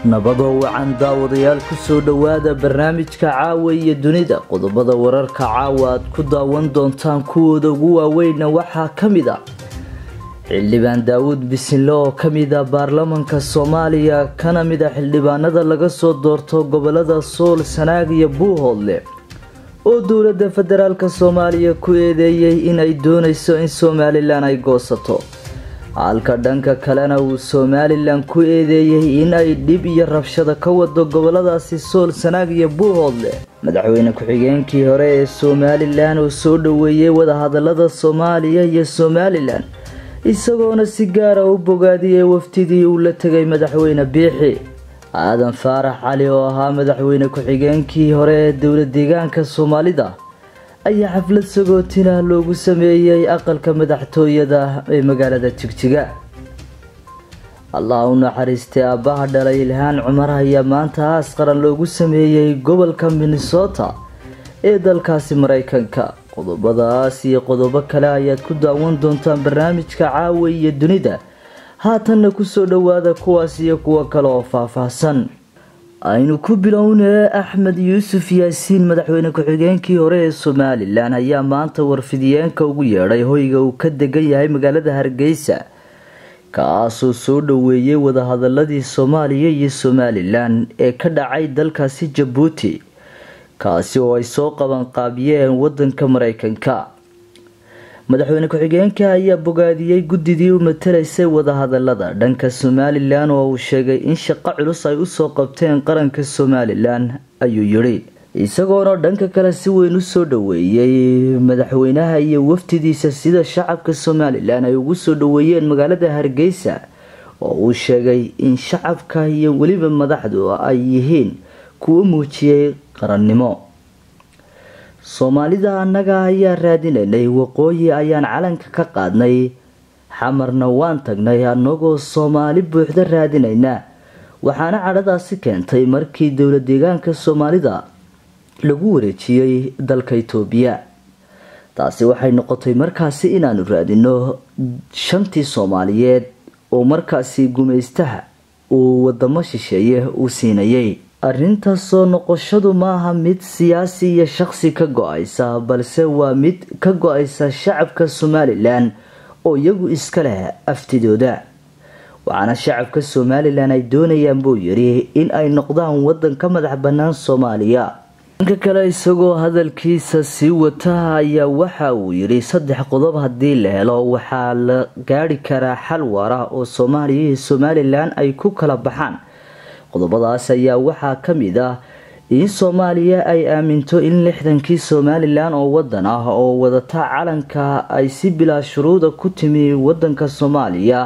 nabadoo wacan daawadayaal kusoo dhowaada barnaamijka caawa iyo dunida qodobada wararka caawa aad ku daawan doontaan kuwooda ugu waaweynna waxaa ka mid a xildhibaan daawuud bisinle oo kamid a baarlamanka soomaaliya kana mid a xildhibaanada laga soo doorto gobolada sool sanaag iyo buuhoodle oo dowladda federaalk soomaaliya ku eedeeyey inay dooneyso in somalilan ay goosato halka dhanka kalena uu somalilan ku eedeeyey in ay dhib iyo rabshada ka wado goboladaasi sool sanaag iyo buuhoodle madaxweyne ku-xigeenkii hore ee somalilan oo soo dhoweeyey wadahadalada soomaaliya iyo somalilan isagoona si gaara u bogaadiyey wafdidii uu la tegay madaxweyne biixi aadan faarax cali oo ahaa madaxweyne ku-xigeenkii hore ee dowla deegaanka soomaalida ayaa xaflad sagootina loogu sameeyey aqalka madaxtooyada ee magaalada jigjiga allah u naxariistay aabbaha dhalay ilhaan cumar ayaa maanta aas qaran loogu sameeyey gobolka minnesota ee dalkaasi mareykanka qodobadaas iyo qodobo kale ayaad ku daawan doontaan barnaamijka caawa iyo dunida haatanna kusoo dhowaada kuwaas iyo kuwo kale oo faahfaahsan aynu ku bilownee axmed yuusuf yaasiin madaxweyne ku-xigeenkii hore ee somalilan ayaa maanta warfidiyeenka ugu yeedhay hoyga uu ka degan yahay magaalada hargeysa kaasoo soo dhoweeyey wadahadaladii soomaaliya iyo somalilan ee ka dhacay dalkaasi jabuuti kaasi oo ay soo qabanqaabiyeen wadanka mareykanka madaxweyne ku-xigeenka ayaa bogaadiyey guddidii u matalaysay wadahadalada dhanka somalilan oo uu sheegay in shaqo culus ay usoo qabteen qaranka somalilan ayuu yidhi isagoona dhanka kale si weyn usoo dhoweeyey madaxweynaha iyo wafdidiisa sida shacabka somalilan ay ugu soo dhoweeyeen magaalada hargeysa oo uu sheegay in shacabka iyo weliba madaxdu ay yihiin kuwo muujiyey qarannimo soomaalida annaga ayaa raadinaynay waqooyi ayaan calanka ka qaadnay xamarna waan tagnay annagoo soomaali buuxda raadinayna waxaana cadhadaasi keentay markii dowla deegaanka soomaalida lagu wareejiyey dalka itoobiya taasi waxay noqotay markaasi inaanu raadino shantii soomaaliyeed oo markaasi gumaystaha uu wadamo shisheeye uu siinayay arrinta soo noqoshadu maaha mid siyaasi iyo shaqsi ka go-aysa balse waa mid ka go-aysa shacabka somalilan oo iyagu iska leh aftidooda waxaana shacabka somalilan ay doonayaan buu yidhi in ay noqdaan wadan ka madax bannaan soomaaliya dhanka kale isagoo hadalkiisa sii wata ayaa waxa uu yidhi saddex qodob haddii la helo waxaa la gaari karaa xal waara oo soomaaliya iyo somalilan ay ku kala baxaan qodobadaas ayaa waxaa ka mid ah in soomaaliya ay aaminto in lixdankii somalilan oo wadan ah oo wadata calanka ay si bilaa shuruuda ku timi wadanka soomaaliya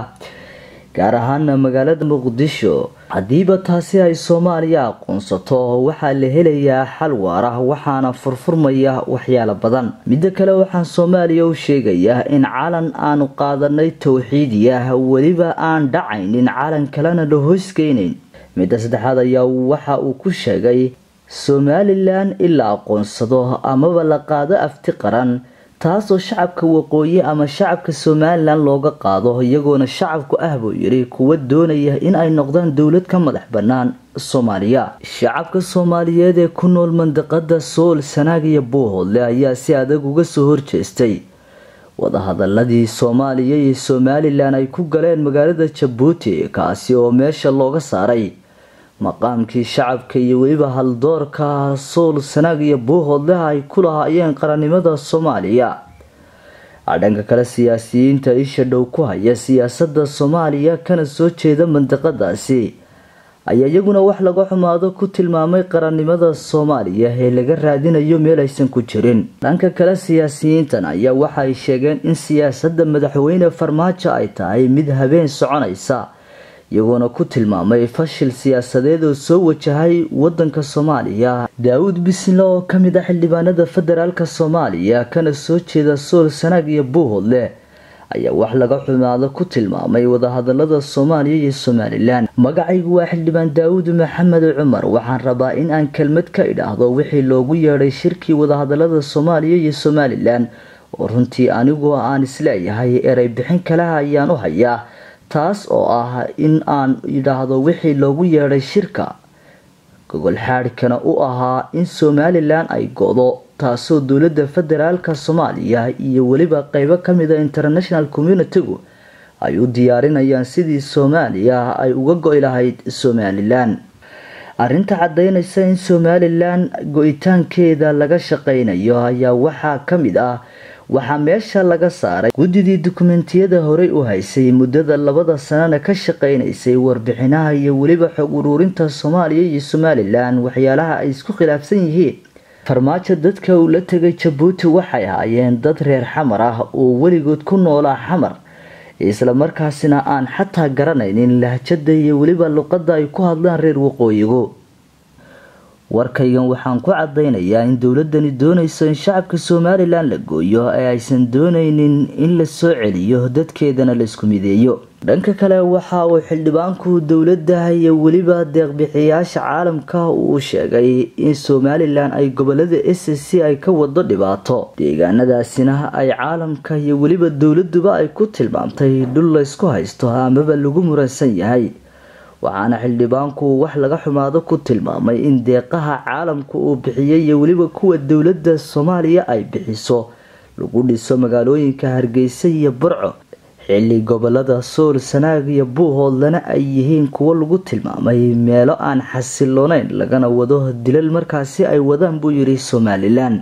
gaar ahaana magaalada muqdisho haddiiba taasi ay soomaaliya aqoonsato waxaa la helayaa xal waara waxaana furfurmaya waxyaalo badan midda kale waxaan soomaaliya u sheegayaa in calan aanu qaadanay towxiidi ah weliba aan dhacaynin calan kalena la hoosgeynayn midda saddexaad ayaa waxa uu ku sheegay somalilan in la aqoonsado amaba la qaado afti qaran taasoo shacabka waqooyi ama shacabka somalilan looga qaado iyagoona shacabku ah buu yidhi kuwa doonaya in ay noqdaan dowlad ka madax bannaan soomaaliya shacabka soomaaliyeed ee ku nool mandiqada sool sanaag iyo buuhoodle ayaa si adag uga soo horjeestay wadahadaladii soomaaliya iyo somalilan ay ku galeen magaalada jabuuti kaasi oo meesha looga saaray maqaamkii shacabka iyo weliba haldoorka sool sanaag iyo buuhoodleh ay ku lahaayeen qarannimada soomaaliya dhanka kale siyaasiyiinta isha dhow ku haya siyaasada soomaaliya kana soo jeeda mandiqadaasi ayaa iyaguna wax laga xumaado ku tilmaamay qarannimada soomaaliya ee laga raadinayo meel aysan ku jirin dhanka kale siyaasiyiintan ayaa waxa ay sheegeen in siyaasada madaxweyne farmaajo ay tahay mid habeen soconaysa iyagoona ku tilmaamay fashil siyaasadeed oo soo wajahay wadanka soomaaliya daawuud bisinle oo kamid ah xildhibaanada federaalk soomaaliya kana soo jeeda sool sanaag iyo buuhoodle ayaa wax laga xumaado ku tilmaamay wadahadalada soomaaliya iyo somalilan magacaygu waa xildhibaan daawuud maxamed cumar waxaan rabaa in aan kelmad ka idhaahdo wixii loogu yeedhay shirkii wadahadalada soomaaliya iyo somalilan oo runtii anigoo aan isleeyahay erey bixin kalaha ayaan u hayaa taas oo ah in aan yidhaahdo wixii loogu yeedhay shirka gogol xaadhkana u ahaa in somalilan ay go-do taasoo dowladda federaalka soomaaliya iyo weliba qeybo kamida international communitigu ay u diyaarinayaan sidii soomaaliya ay uga go-i lahayd somalilan arrinta caddeynaysa in somalilan go-itaankeeda laga shaqeynayo ayaa waxaa ka mid ah waxaa meesha laga saaray guddidii dukumentiyada horey u haysay muddada labada sanana ka shaqeynaysay warbixinaha iyo weliba xog uruurinta soomaaliya iyo somalilan waxyaalaha ay isku khilaafsan yihiin farmaajo dadka uu la tegay jabuuti waxay ahaayeen dad reer xamar ah oo weligood ku noolaa xamar isla markaasina aan xataa garanaynin lahjada iyo weliba luqadda ay ku hadlaan reer waqooyigu warkaygan waxaan ku cadeynayaa in dowladani doonayso in shacabka somalilan la gooyo ee aysan dooneynin in la soo celiyo dadkeedana la isku mideeyo dhanka kale waxa uu xildhibaanku dowladda iyo weliba deeqbixiyaasha caalamka uu sheegay in somalilan ay gobolada s c ay ka wado dhibaato deegaanadaasina ay caalamka iyo weliba dowladuba ay ku tilmaamtay dhul laysku haysto amaba lagu muransan yahay waxaana xildhibaanku wax laga xumaado ku tilmaamay in deeqaha caalamka uu bixiyay iyo weliba kuwa dowladda soomaaliya ay bixiso lagu dhiso magaalooyinka hargeysa iyo burco xilli gobolada sool sanaag iyo buuhoodlana ay yihiin kuwo lagu tilmaamay meelo aan xasilooneyn lagana wado dilal markaasi ay wadaan buu yidhi somalilan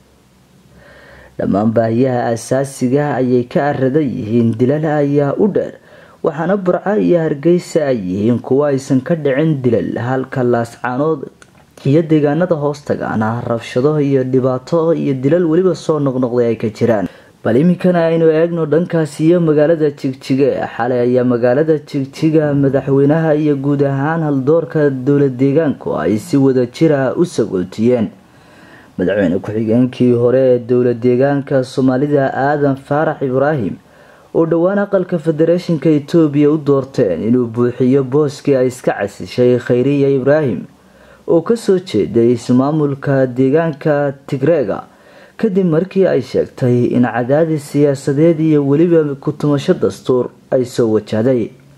dhammaan baahiyaha asaasiga ayay ka aradan yihiin dilal ayaa u dheer waxaana burco iyo hargeysa ay yihiin kuwo aysan ka dhicin dilal halka laascaanood iyo deegaanada hoostagaana rabshado iyo dhibaato iyo dilal weliba soo noqnoqday ay ka jiraan bal iminkana aynu eegno dhankaas iyo magaalada jigjiga xalay ayaa magaalada jigjiga madaxweynaha iyo guud ahaan haldoorka dowla deegaanku ay si wada jira u sagootiyeen madaxweyne ku-xigeenkii hore ee dowla deegaanka soomaalida aadan faarax ibraahim oo dhowaan aqalka federeeshinka etoobiya u doorteen inuu buuxiyo booskii ay iska casishay khayriya ibraahim oo kasoo jeeday ismaamulka deegaanka tigreega kadib markii ay sheegtay in cadaadis siyaasadeed iyo weliba ku-tumasho dastuur ay soo wajahday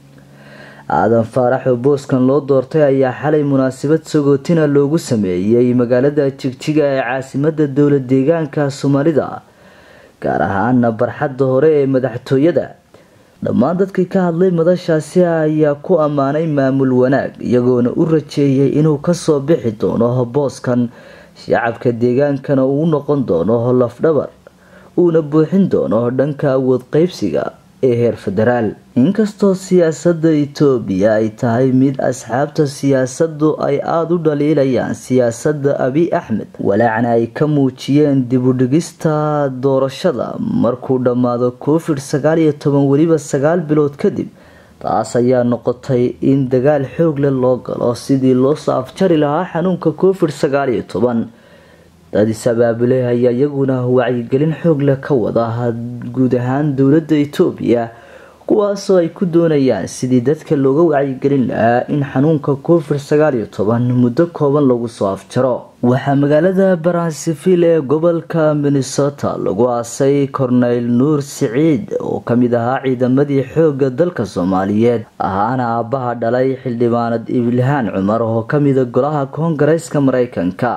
aadan faarax oo booskan loo doortay ayaa xalay munaasabad sagootina loogu sameeyey magaalada jigjiga ee caasimada dowla deegaanka soomaalida gaar ahaana barxadda hore ee madaxtooyada dhammaan dadkii ka hadlay madashaasi ayaa ku ammaanay maamul wanaag iyagoona u rajeeyay inuu kasoo bixi doono booskan shacabka deegaankana uu noqon doono lafdhabar uuna buuxin doono dhanka awood qeybsiga ee heer federaal inkastoo siyaasada itoobiya ay tahay mid asxaabta siyaasadu ay aada u dhaliilayaan siyaasada abiy axmed walaacna ay ka muujiyeen dibudhigista doorashada markuu dhammaado covid sagaal iyo toban weliba sagaal bilood kadib taas ayaa noqotay in dagaal xoog leh loo galo sidii loosoo afjari lahaa xanuunka covid sagaal iyo toban dad is-abaabule ayaa iyaguna wacyigelin xoog leh ka wada guud ahaan dowladda itoobiya kuwaasoo ay ku doonayaan sidii dadka looga wacyigelin lahaa in xanuunka covid sagaal iyo toban muddo kooban lagu soo afjaro waxaa magaalada baransivil ee gobolka minnesota lagu aasay korneyl nuur siciid oo kamid ahaa ciidamadii xooga dalka soomaaliyeed ahaana aabbaha dhalay xildhibaanad ibilhaan cumar oo kamida golaha koongareeska mareykanka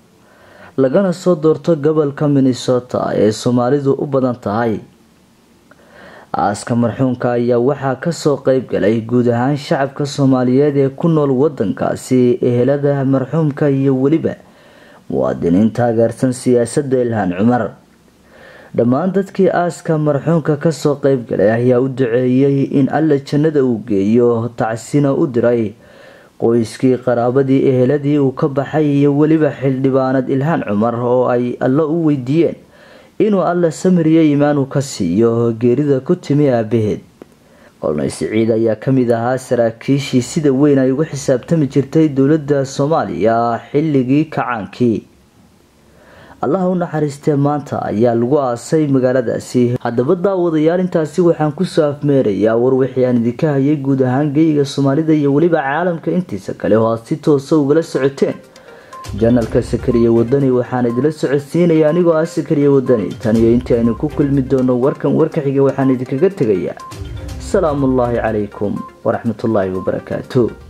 lagana soo doorto gobolka minnesota ee soomaalidu u badan tahay aaska marxuunka ayaa waxaa kasoo qeyb galay guud ahaan shacabka soomaaliyeed ee ku nool wadankaasi ehelada marxuumka iyo weliba muwaadiniin taageersan siyaasada ilhaan cumar dhammaan dadkii aaska marxuumka kasoo qeyb galay ayaa u duceeyey in alla jannada uu geeyo tacsina u diray qoyskii qaraabadii eheladii uu ka baxay iyo weliba xildhibaanad ilhaan cumar oo ay alla u weydiiyeen inuu alla samiriyo iimaanu ka siiyo geerida ku timi aabaheed kolnay siciid ayaa kamid ahaa saraakiishii sida weyn ay ugu xisaabtami jirtay dowladda soomaaliya xilligii kacaankii allaha u naxariistee maanta ayaa lagu aasay magaaladaasi haddaba daawadayaal intaasi waxaan kusoo afmeerayaa war wixii aan idinka hayay guud ahaan geyiga soomaalida iyo weliba caalamka intiisa kale oo aad si toosa ugala socoteen janalka sakariya wadani waxaan idila socodsiinaya anigoo ah sakariya wadani tan iyo intii aynu ku kulmi doono warkan warka xiga waxaan idinkaga tegayaa salaamuullaahi calaykum waraxmatullaahi wabarakaatu